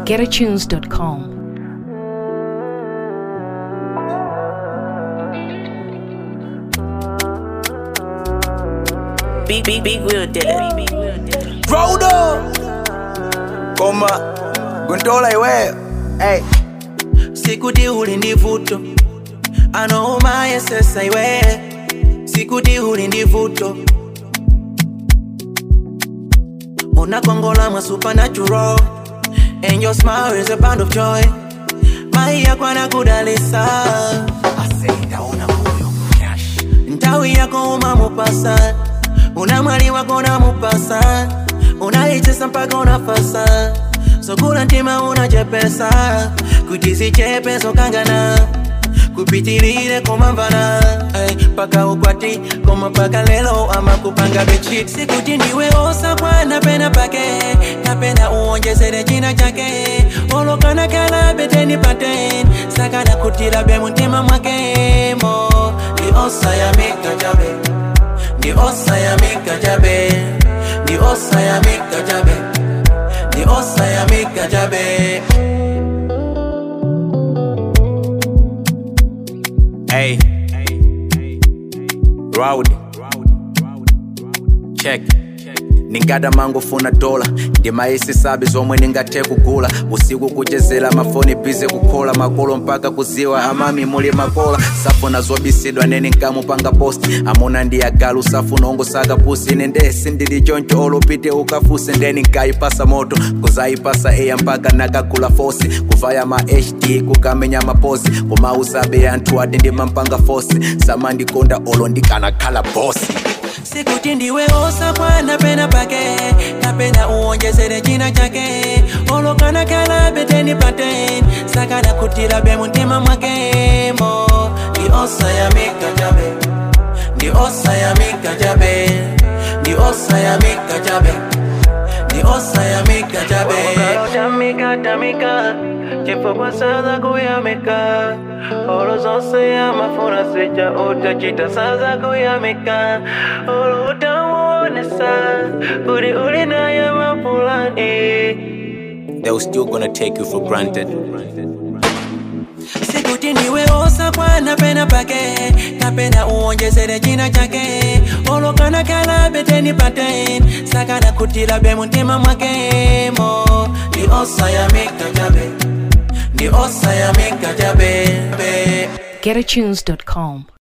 getatunes.com. Big, big, big Will did it. Rodo Koma Gundola iwe Hey sikuti uli ndi vuto anomayesesa iwe sikuti uli ndi vuto unakongola mwa supernatural and your smile is a band of joy mai yako anakudalisa ntawi yako umamupasa una mwali wako unamupasa unaichesa mpaka unafasa sokula ntima unachepesa kuti sichepeso kangana kupitilile komamvana ay, paka ukwati koma paka lelo ama kupanga bechi sikuti ndiwe osakwana pena pake kapena uonjezere china chake olokana kala beteni paten sakana kutila be muntima mwakemo ndi osayamika jabe ndi osayamika jabe ndi osayamika jabe ndi osayamika jabe Hey Rowdy Check ningada mangofuna dola ndimayisisabi zomwe ningathe kugula usiku kuchezera mafoni bize kukhola makolo mpaka kuziwa amami muli makola safuna zobisidwa nene nkamupanga posti amuna ndiyagalu safuna ongosaka pusi ine nde sindili choncho olopite ukafuse ndeni nkayipasa moto kuzayipasa eya mpaka nakagula fosi kuvaya ma hd kukamenya maposi kumausabe anthu ati ndimampanga fosi samandikonda olo ndikanakhala bosi sikuti ndiwe osakwana pena pake kapena uonjezere china chake olokana kala beteni paten sakana kutila be muntima mwakemo ndi osayamika jabe ndi osayamika jabe ndi osayamika jabe ndi osayamika jabe tamika tamika chifukwa saza kuyamika olo zonse amafuna sija utachita saza kuyamika olo utamuonesa kuti uli naye mapulani they were still gonna take you for granted sikuti ndiwe osakwana pena pake kapena uonjezere china chake olokana kala beteni paten sakana kutila be muntima mwakemo ndi osayamika jabe ndi osayamika jabe be. getatunes.com.